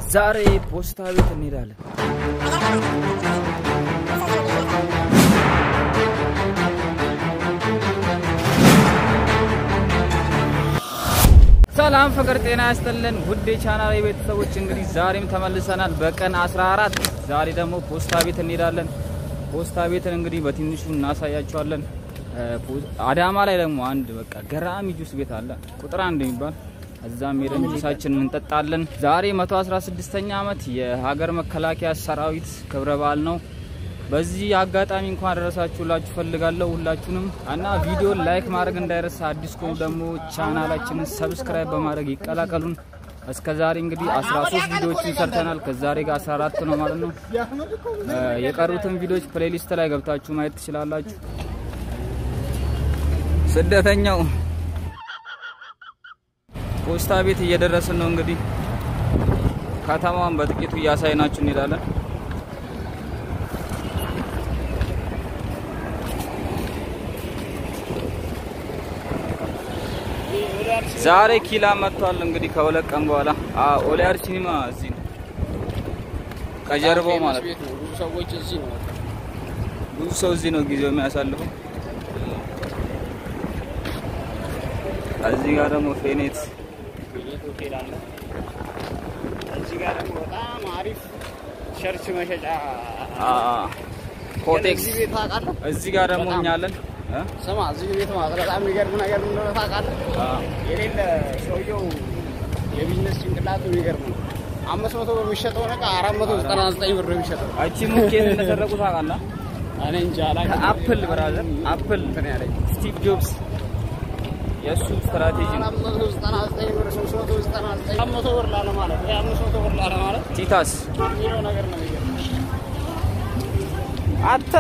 ዛሬ ፖስታ ቤት እንሄዳለን። ሰላም ፍቅር ጤና ያስጥልን ውድ የቻናል ቤተሰቦች፣ እንግዲህ ዛሬም ተመልሰናል በቀን 14 ዛሬ ደግሞ ፖስታ ቤት እንሄዳለን። ፖስታ ቤትን እንግዲህ በትንሹ እናሳያቸዋለን። አዳማ ላይ ደግሞ አንድ በቃ ገራሚ ጁስ ቤት አለ ቁጥር አንድ የሚባል እዛም ሄደን ጁሳችንን እንጠጣለን። ዛሬ 116ኛ ዓመት የሀገር መከላከያ ሰራዊት ክብረ በዓል ነው። በዚህ አጋጣሚ እንኳን ደረሳችሁላችሁ ፈልጋለሁ ሁላችሁንም እና ቪዲዮን ላይክ ማድረግ እንዳይረሳ። አዲስ ከሆኑ ደግሞ ቻናላችንን ሰብስክራይብ በማድረግ ይቀላቀሉን። እስከ ዛሬ እንግዲህ 13 ቪዲዮዎችን ሰርተናል። ከዛሬ ጋር 14 ነው ማለት ነው። የቀሩትን ቪዲዮዎች ፕሌሊስት ላይ ገብታችሁ ማየት ትችላላችሁ። ስደተኛው ፖስታ ቤት እየደረስን ነው። እንግዲህ ከተማዋን በጥቂቱ እያሳይናችሁ እንሄዳለን። ዛሬ ኪላ መጥቷል። እንግዲህ ከሁለት ቀን በኋላ ኦሊያር ሲኒማ እዚህ ነው፣ ከጀርባው ማለት ነው። ብዙ ሰዎች እዚህ ነው። ብዙ ሰው እዚህ ነው ጊዜው የሚያሳልፈው። እዚህ ጋር ደግሞ ፌኔት ቤት ሆቴል አለ። እዚህ ጋር ደግሞ በጣም አሪፍ ሸርች መሸጫ ኮቴክስ፣ እዚህ ቤት ታውቃለህ? እዚህ ጋር ደግሞ እኛ አለን እ? ስማ እዚህ ቤት ማለት በጣም የሚገርም ነገር ምን እንደሆነ ታውቃለህ? አ፣ የሌለ ሰውየው የቢዝነስ ጭንቅላቱ የሚገርም ነው። አምስት መቶ ብር የሚሸጠውን ዕቃ አራት መቶ ዘጠና ዘጠኝ ብር ነው የሚሸጠው። እቺ ሙኬት እንደሰረቁ ታውቃለህ? እኔ እንጃ አላውቅም። ከአፕል ብራዘር አፕል እንትን ያለኝ ስቲቭ ጆብስ የእሱ ስትራቴጂ ነው። አራት መቶ ዘጠና ዘጠኝ ብር ሶስት መቶ ዘጠና ዘጠኝ አራት መቶ ብር ላለ ማለት ወይ አምስት መቶ ብር ላለ ማለት ቲታስ የሚለው ነገር ነው የሚገርም አተ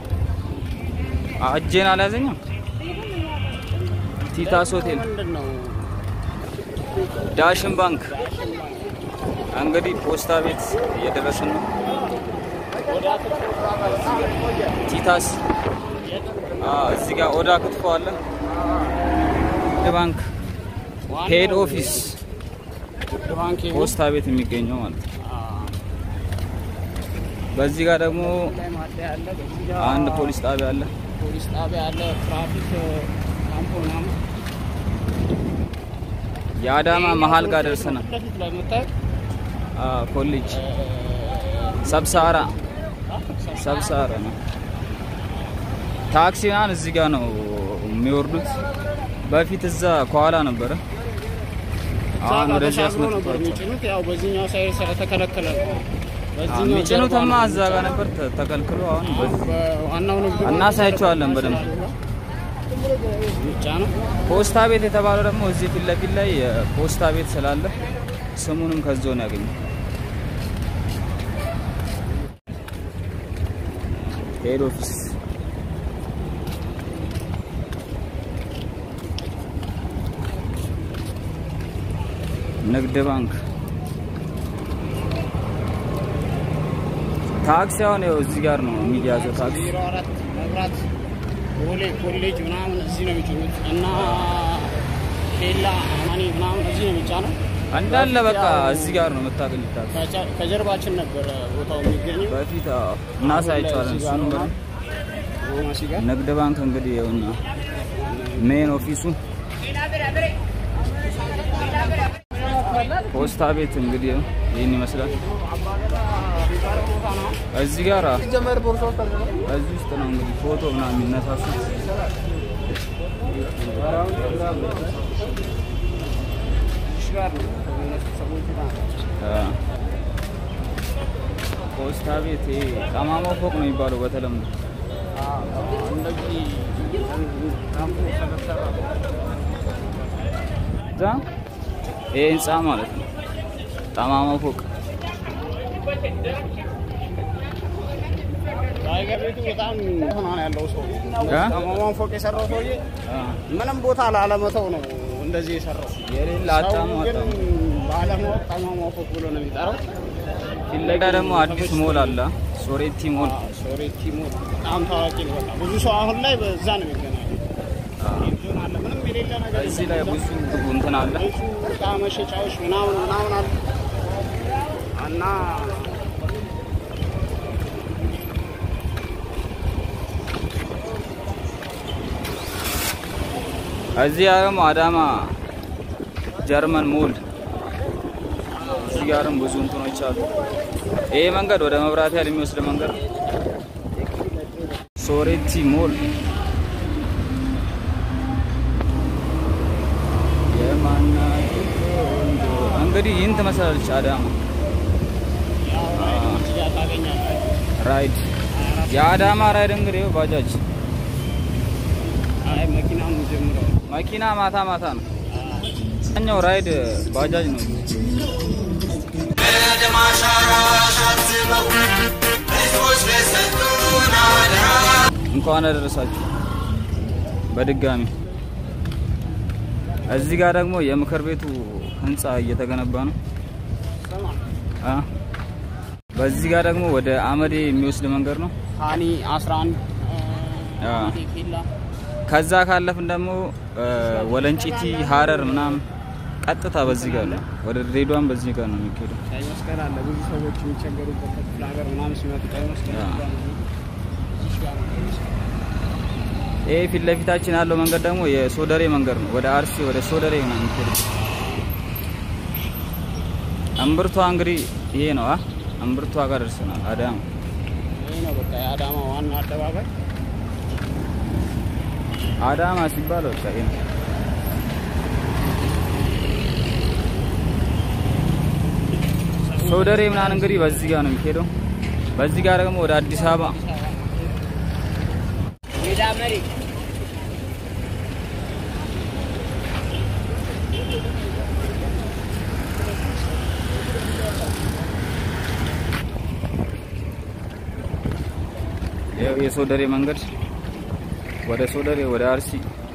እጄን አልያዘኝም። ቲታስ ሆቴል፣ ምንድን ነው ዳሽን ባንክ። እንግዲህ ፖስታ ቤት እየደረስን ነው። ወደ አትክልት ቦታ በጣም ቆየ። ቲታስ አ፣ እዚህ ጋር ኦዳ ክትፎ አለ። ንግድ ባንክ ሄድ ኦፊስ ንግድ ባንክ ይሁን ፖስታ ቤት የሚገኘው ማለት ነው። በዚህ ጋር ደግሞ ላይ ማደያ አለ። በዚህ ጋር አንድ ፖሊስ ጣቢያ አለ። ፖሊስ ጣቢያ አለ። ትራፊክ ካምፕ ምናምን የአዳማ መሀል ጋር ደርሰናል። ፊት ለፊት ላይ የምታየው አ፣ ኮሌጅ ሰብሳራ ሰብሳራ ነው። ታክሲ ምናምን እዚህ ጋር ነው የሚወርዱት። በፊት እዛ ከኋላ ነበረ። አሁን ወደዚህ ተሻግሮ ነበር አስመጥቷቸዋል። የሚጭኑት። ያው በዚህኛው ሳይድ ስለተከለከለ ነው። አ፣ በዚህኛው የሚጭኑትማ ጀርባ እዛ ጋር ነበር ተ- ተከልክሎ አሁን በዚህ በዋናው ንግድ ባንክ እናሳያቸዋለን በደንብ። ብቻ ነው። ፖስታ ቤት የተባለው ደግሞ እዚህ ፊት ለፊት ላይ ፖስታ ቤት ስላለ ስሙንም ከዛው ነው ያገኘው። ሄድ ኦፊስ ንግድ ባንክ ታክሲ አሁን ይኸው እዚህ ጋር ነው የሚያዘው ታክሲ ዜሮ አራት መብራት ቦሌ ኮሌጅ ምናምን እዚህ ነው የሚጭኑት እና ኬላ አማኒ ምናምን እዚህ ነው የሚጫነው። እንዳለ በቃ እዚህ ጋር ነው የምታገኙት ታክሲ ከጀ- ከጀርባችን ነበረ ቦታው የሚገኘው በፊት አዎ፣ እናሳያቸዋለን። እዚህ ጋር እሱንም ነው። በደንብ ጎማ ሲጋ ንግድ ባንክ እንግዲህ ይኸውና ሜን ኦፊሱ ፖስታ ቤት እንግዲህ ይኸው ይህን ይመስላል። እዚህ ጋር አዎ፣ እዚህ ውስጥ ነው እንግዲህ ፎቶ ምናምን የሚነሳሱት። አዎ። ፖስታ ቤት ይሄ ጠማማው ፎቅ ነው የሚባለው በተለምዶ እንደዚህ እዛ ይሄ ህንፃ ማለት ነው። ጠማማው ፎቅ ታይገር ቤቱ በጣም ሆና ነው ያለው ሰው እ? ጠማማውን ፎቅ የሰራው ሰውዬ ምንም ቦታ ላለመተው ነው እንደዚህ የሰራው። የሌላ ሰው አጣሙ ግን አጣሙ ባለማወቅ ጠማማው ፎቅ ብሎ ነው የሚጠራው። ፊት ለፊት ደግሞ አዲስ ሞል አለ፣ ሶሬቲ ሞል። ሶሬቲ ሞል በጣም ታዋቂ ነው። በቃ ብዙ ሰው አሁን ላይ በዛ ነው የሚገናኘው። ቴሌቪዥን አለ፣ ምንም የሌለ ነገር እዚህ ላይ ብዙ እንትን አለ። ብዙ እቃ መሸጫዎች ምናምን ምናምን አሉ። እና እዚህ ደግሞ አዳማ ጀርመን ሞል እዚህ ጋርም ብዙ እንትኖች አሉ። ይሄ መንገድ ወደ መብራት ያህል የሚወስድ መንገድ ነው። ሶሬቲ ሞል የማናት ቆንጆ እንግዲህ ይህን ትመስላለች አዳማ ያው እዚህ ጋር ታገኛላችሁ። ራይድ የአዳማ ራይድ እንግዲህ ይኸው ባጃጅ አይ መኪናው ነው ጀምረው መኪና ማታ ማታ ነው። ኛው ራይድ ባጃጅ ነው። እንኳን አደረሳችሁ በድጋሚ። እዚህ ጋር ደግሞ የምክር ቤቱ ህንፃ እየተገነባ ነው። ሰማ አ በዚህ ጋር ደግሞ ወደ አመዴ የሚወስድ መንገድ ነው። ሃኒ 11 አ ኬላ ከዛ ካለፍን ደግሞ እ ወለንጪቲ ሀረር ምናምን ቀጥታ በዚህ ጋር ነው። ወደ ድሬዳዋም በዚህ ጋር ነው የሚሄደው። ቀይ መስቀል አለ። ብዙ ሰዎች የሚቸገሩበት ከክፍለ ሀገር ምናምን ሲመጡ ቀይ መስቀል ያ። ጋር ነው። እዚህ ጋር ነው ቀይ መስቀል። ይሄ ፊት ለፊታችን ያለው መንገድ ደግሞ የሶደሬ መንገድ ነው። ወደ አርሲ ወደ ሶደሬ ነው የሚሄደው። እምብርቷ እንግዲህ ይሄ ነው። አ እምብርቷ ጋር ደርሰናል። አዳማ ይሄ ነው በቃ የአዳማ ዋና አደባባይ። አዳማ ሲባል በቃ ይሄ ነው። ሶደሬ ምናምን እንግዲህ በዚህ ጋር ነው የሚሄደው። በዚህ ጋር ደግሞ ወደ አዲስ አበባ ሜዳ መሪ ይኸው የሶደሬ መንገድ ወደ ሶደሬ ወደ አርሲ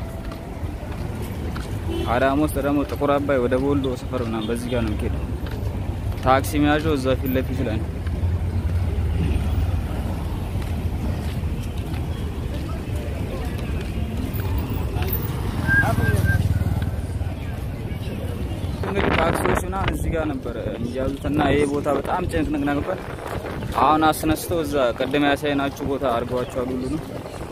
አዳማ ውስጥ ደግሞ ጥቁር አባይ ወደ ቦልዶ ሰፈር ምናምን በዚህ ጋር ነው የሚሄደው። ታክሲ መያዣው እዛ ፊት ለፊት ላይ ነው። እንግዲህ ታክሲዎች ምናምን እዚህ ጋር ነበር የሚያዙት እና ይሄ ቦታ በጣም ጭንቅንቅ ነበር። አሁን አስነስተው እዛ ቅድም ያሳየናችሁ ቦታ አድርገዋቸዋል። ሁሉ ነው።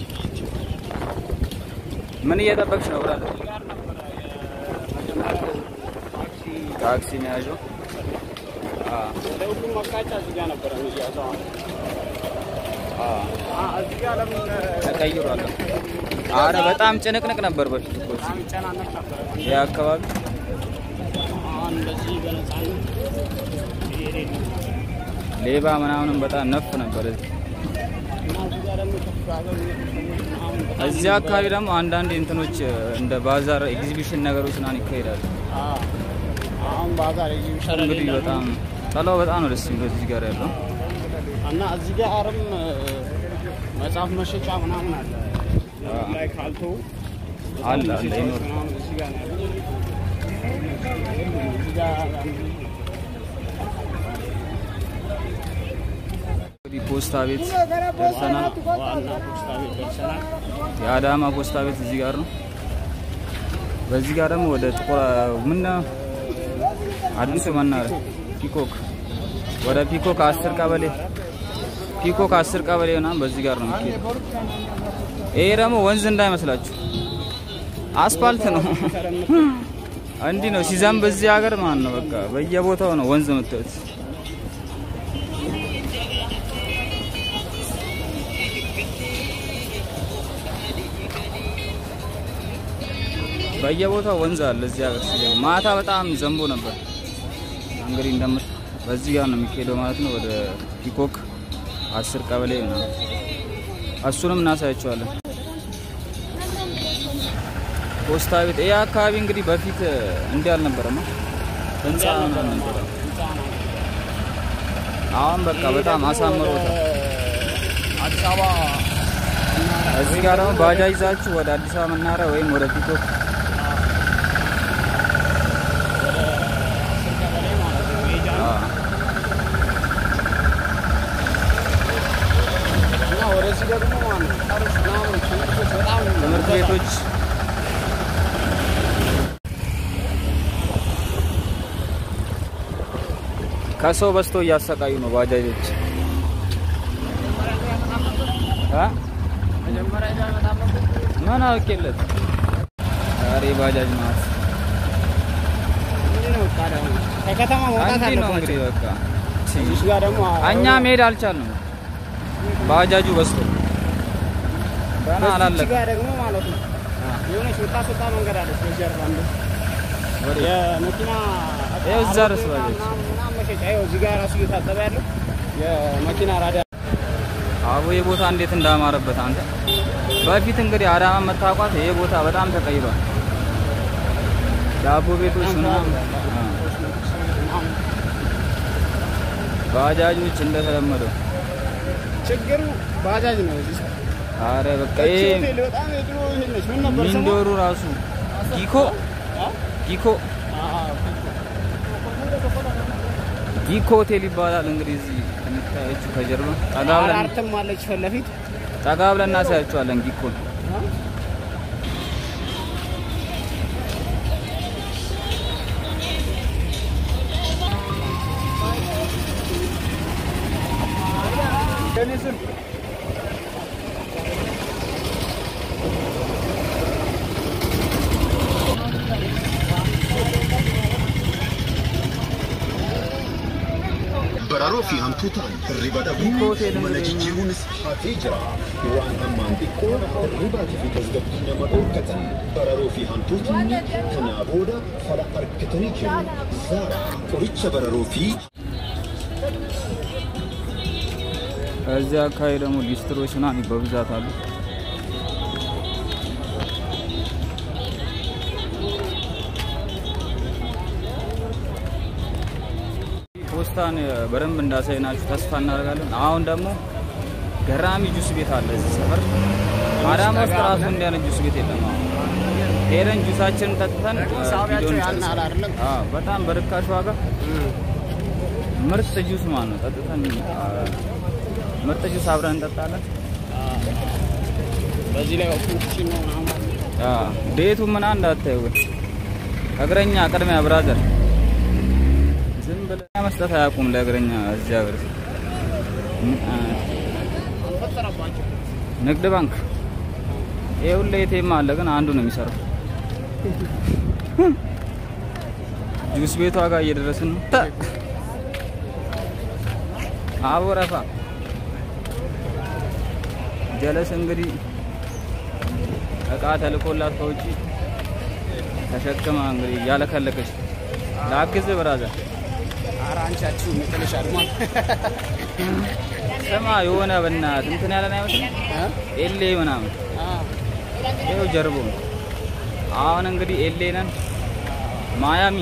ምን እየጠበቅሽ ነው ብላለች። ጋር ነበረ የመጀመሪያው ታክሲ ታክሲ መያዣው አ ወደ ሁሉም መቃጫ እዚህ ጋር ነበረ የሚያዘው። አ አ እዚህ ጋር ለምን ተቀይሯል። አረ በጣም ጭንቅንቅ ነበር በፊት እኮ እዚህ በጣም ይጨናነቅ ነበረ። ይሄ አካባቢ አሁን እንደዚህ በነፃነት እየሄድን ነው። ሌባ ምናምንም በጣም ነፍ ነበር እዚህ እና እዚህ ጋር ደግሞ ከክፍለ ሀገር የሚመጡ ሰዎች ምናምን በጣም እዚህ አካባቢ ደግሞ አንዳንድ እንትኖች እንደ ባዛር ኤግዚቢሽን ነገሮች ምናምን ይካሄዳሉ። አ አሁን ባዛር ኤግዚቢሽን እንግዲህ በጣም ጠላው በጣም ነው ደስ የሚለው እዚህ ጋር ያለው እና እዚህ ጋር አርም መጽሐፍ መሸጫ ምናምን አለ አዎ። ላይ ካልቶ አለ አለ ይኖር ምናምን እዚህ ጋር ነው ያለው። እዚህ ጋር እንግዲህ ፖስታ ቤት ደርሰናል። ዋና ፖስታ ቤት ደርሰናል። የአዳማ ፖስታ ቤት እዚህ ጋር ነው። በዚህ ጋር ደግሞ ወደ ጥቁር ምን አዲሱ መናኸሪያ ፒኮክ ወደ ፒኮክ አስር ቀበሌ ፒኮክ አስር ቀበሌ ምናምን በዚህ ጋር ነው የሚሄደው። ይሄ ደግሞ ወንዝ እንዳይመስላችሁ አስፋልት ነው። እንዲህ ነው ሲዘንብ በዚህ ሀገር ማለት ነው። በቃ በየቦታው ነው ወንዝ የምታዩት። በየቦታው ወንዝ አለ እዚህ ሀገር ሲዘንብ። ማታ በጣም ዘንቦ ነበር። እንግዲህ እንደምት በዚህ ጋር ነው የሚካሄደው ማለት ነው። ወደ ፒኮክ አስር ቀበሌ ምናምን እሱንም እናሳያቸዋለን። ፖስታ ቤት ይህ አካባቢ እንግዲህ በፊት እንዲህ አልነበረም፣ ህንፃ ምናምን ነበረ። አሁን በቃ በጣም አሳምሮታል። አዲስ አበባ እዚህ ጋር ደግሞ ባጃጅ ይዛችሁ ወደ አዲስ አበባ መናኸሪያ ወይም ወደ ፒኮክ ቀበሌ ማለት ነው ሜጃ ነው። አ፣ እና ወደዚህ ደግሞ ማለት ነው ቀሮች ምናምን ትምህርቶች በጣም ትምህርት ቤቶች ከሰው በዝቶ እያሰቃዩ ነው ባጃጆች እ መጀመሪያ ይዛ በጣም ነበር። ምን አውቄለት ዛሬ ባጃጅ ናት። ምንድን ነው በቃ ደግሞ ከከተማ መውጣት እንዲህ ነው አለባቸው። እንግዲህ በቃ እዚህ ጋር ደግሞ እኛ መሄድ አልቻልንም። ባጃጁ በዝቶ ገና እዚህ አላለቀም። ጋር ደግሞ ማለት ነው የሆነች የምታስወጣ መንገድ አለች በጀርባ እንደ ወዴት? የመኪና ይኸው እዛ ድረስ ባጃጅ። ምናምን ምናምን መሸጫ ይኸው እዚህ ጋር ራሱ እየታጠበ ያለው የመኪና ራዳ አቦ ይህ ቦታ እንዴት እንዳማረበት አንተ። በፊት እንግዲህ አዳማ መታቋት ይህ ቦታ በጣም ተቀይሯል። ዳቦ ቤቶች ምናምን አ፣ ባጃጆች እንደተለመደው። ችግሩ ባጃጅ ነው። እዚህ አረ በቃ ይሄ ይሄ ሆቴል በጣም የድሮ ይሄ ነች። ምን ነበር ስሟ? ሚንዶሩ ራሱ ጊኮ አ? ጊኮ አዎ፣ ጊኮ ሆቴል ይባላል። እንግዲህ እዚህ የምታያችሁ ከጀርባ ጠጋ ብለን አራርትም አለች ፊት ለፊት ጠጋ ብለን እናሳያችኋለን ጊኮን። Bararoo fi hantuutaan hirriba Hiikoo dhabuu hoteelii mana jireenya. jijjiiruunis hafee jira. Waan hammaan xiqqoo hirribaatii fi tasgabbii nama dhoorkatan bararoo fi hantuutni kanaa booda fala argatanii jiru. Zaara qoricha bararoo fi እዚህ አካባቢ ደግሞ ሊስትሮች ምናምን በብዛት አሉ። ፖስታን በደንብ እንዳሳይናችሁ ተስፋ እናደርጋለን። አሁን ደግሞ ገራሚ ጁስ ቤት አለ እዚህ ሰፈር። አዳማ ውስጥ ራሱ እንዲህ አይነት ጁስ ቤት የለም። አሁን ሄደን ጁሳችንን ጠጥተን እ, ሳቢያቸው ቪዲዮን ያን እንጨርሳለን። አይደለም? አዎ፣ በጣም በርካሽ ዋጋ ምርጥ ጁስ ማለት ነው። ጠጥተን አ፣ ምርጥ ጁስ አብረን እንጠጣለን። በዚህ ላይ ኦፕሽን ነው ምናምን አ፣ ቤቱ ምን እንዳታዩ ግን እግረኛ ቅድሚያ ብራዘር ዝም ብለህ መስጠት አያውቁም ለእግረኛ እዚህ ሀገር ምን አ፣ አልፈጠረባቸው። ንግድ ባንክ ይሄ ሁሌ ኤቲኤም አለ ግን አንዱ ነው የሚሰራው። ጁስ ቤቷ ጋር እየደረስን ነው። ተ አቦረፋ ጀለስ እንግዲህ እቃ ተልኮላት ከውጪ ተሸክማ እንግዲህ እያለከለከች ላግዝ ብራዘር ኧረ አንቻችሁ መጨረሻ አድማል ስማ የሆነ በእናትህ እንትን ያለን አይመስልም ኤሌ ምናምን ይኸው ጀርቦ አሁን እንግዲህ ኤሌ ነን ማያሚ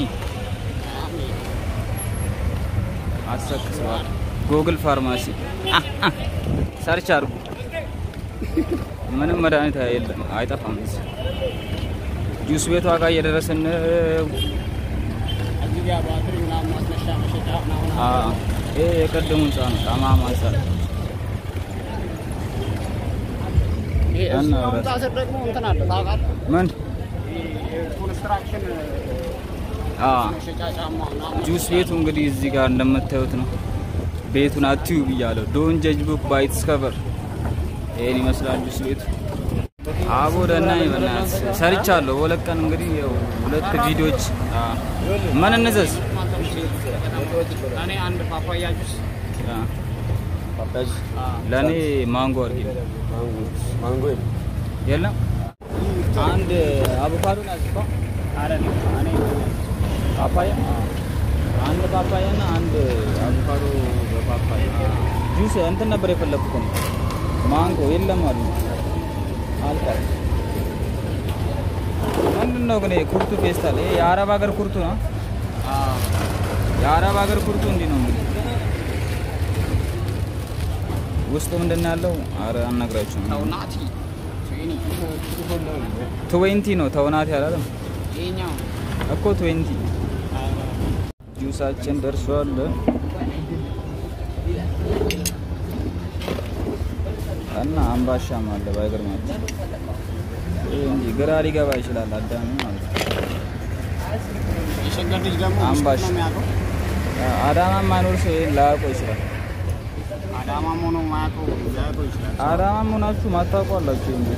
አሰክሰዋል ጉግል ፋርማሲ ሰርች አድርጉ ምንም መድኃኒት የለም አይጠፋም እዚህ ጁስ ቤቷ ጋር እየደረስን ነው። እዚህ ጋር ባትሪ ምናምን ማስነሻ መሸጫ ምናምን አ ይሄ የቀደሙ ህንጻ ነው ጠማማ ህንጻ ይሄ እና እዚህ ወረድ። ህንጻ ስር ደግሞ እንትን አለ ታውቃለህ? ምን ይሄ ኮንስትራክሽን አ መሸጫ ጫማ ምናምን ጁስ ቤቱ እንግዲህ እዚህ ጋር እንደምታዩት ነው። ቤቱን አትዩ ብያለሁ። ዶን ጀጅ ቡክ ባይ ኢትስ ከቨር። ይሄን ይመስላል ጁስ ቤቱ። አቦ ደህና ይበናት ሰርቻለሁ። በሁለት ቀን እንግዲህ ያው ሁለት ቪዲዮዎች አ ምን እንዘዝ እኔ አንድ ፓፓያ ጁስ አ ለኔ ማንጎ አድርጊ። ማንጎ የለም አንድ አቮካዶ ናዝፋ አይደለም እኔ ፓፓያ አንድ ፓፓያ እና አንድ አቮካዶ በፓፓያ ጁስ እንትን ነበር የፈለኩት ነው። ማንጎ የለም አሉ አልቋል። ምንድን ነው ግን ይሄ ኩርቱ ፌስታል? ይሄ የአረብ ሀገር ኩርቱ ነው። የአረብ ሀገር ኩርቱ እንዲህ ነው እንግዲህ። ውስጡ ምንድን ነው ያለው? አረ አልነግራችሁም። ተውናቲ ትዌኒ ትዌንቲ ነው ተውናት ያላለም ይሄኛው እኮ ትዌንቲ ጁሳችን ደርሷል። እና አምባሻም አለ ባይገርማችሁ። ይሄ እንዲህ ግራ ሊገባ ይችላል አዳሚ ማለት ነው። የሸገር ልጅ ደግሞ አምባሽ። ውስጥ ነው የሚያውቀው። አዳማ ማይኖር ሰው ይሄን ላያውቀው ይችላል። አዳማ ሆኖ ማያውቀው ሊያውቀው ይችላል። አዳማ ሆናችሁ ማታውቁ አላችሁ እንዴ?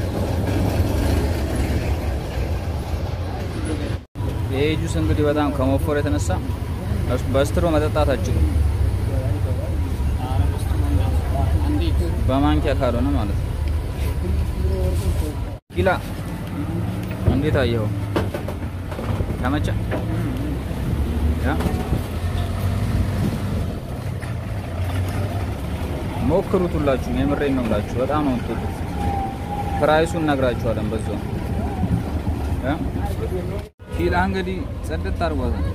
ይሄ ጁስ እንግዲህ በጣም ከመፎር የተነሳ በስትሮ መጠጣት አችሉም፣ ኧረ በስተ መንገድ እንዴት በማንኪያ ካልሆነ ማለት ነው። ኪላ እንዴት አየኸው? ተመቸ? ያ ሞክሩት ሁላችሁም፣ የምሬን ነው የምላችሁ። በጣም ነው የምትወዱት። ፕራይሱን እነግራችኋለን በዛው ያ ኪላ እንግዲህ ጽድት አድርጓታል።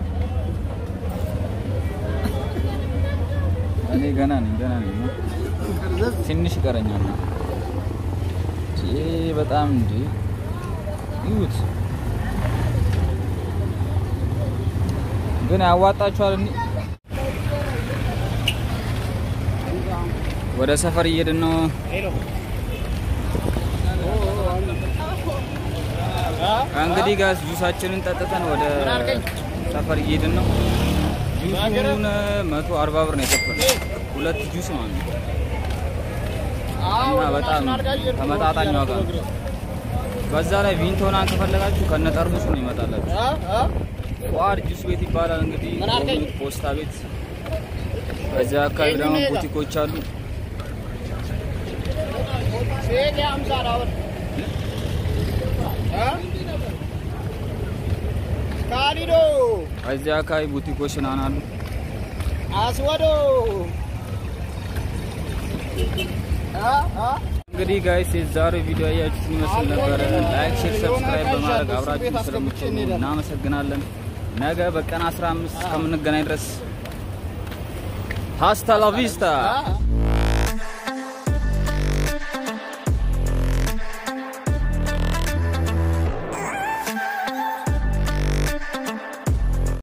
እኔ ገና ነኝ ገና ነኝ። ትንሽ ይቀረኛል። ይሄ በጣም እንዴ ይዩት ግን ያዋጣችኋል። እንዴ ወደ ሰፈር እየሄድን ነው። ሄሎ እንግዲህ ጋዝ ጁሳችንን ጠጥተን ወደ ሰፈር እየሄድን ነው። ጁሱን መቶ አርባ ብር ነው የከፈለው ሁለት ጁስ ማለት ነው። እና በጣም ተመጣጣኝ ዋጋ ነው። በዛ ላይ ቪንቶናን ከፈለጋችሁ ከነ ጠርሙሱ ነው ይመጣላችሁ። ፏድ ጁስ ቤት ይባላል እንግዲህ ምን አልከኝ? ኦሚት ፖስታ ቤት። በዚያ አካባቢ ደግሞ ቡቲኮች አሉ። ሴት የአምሳ ዳብር ካሊዶ በዚያ አካባቢ ቡቲኮች ምናምን አሉ። አስወዶ እንግዲህ ጋይስ የዛሬው ቪዲዮ ያያችሁት ይመስል ነበረ። ላይክ፣ ሼር፣ ሰብስክራይብ በማድረግ አብራችሁ ስለምትሆኑ እናመሰግናለን። ነገ በቀን 15 እስከምንገናኝ ድረስ ሀስታ ላ ቪስታ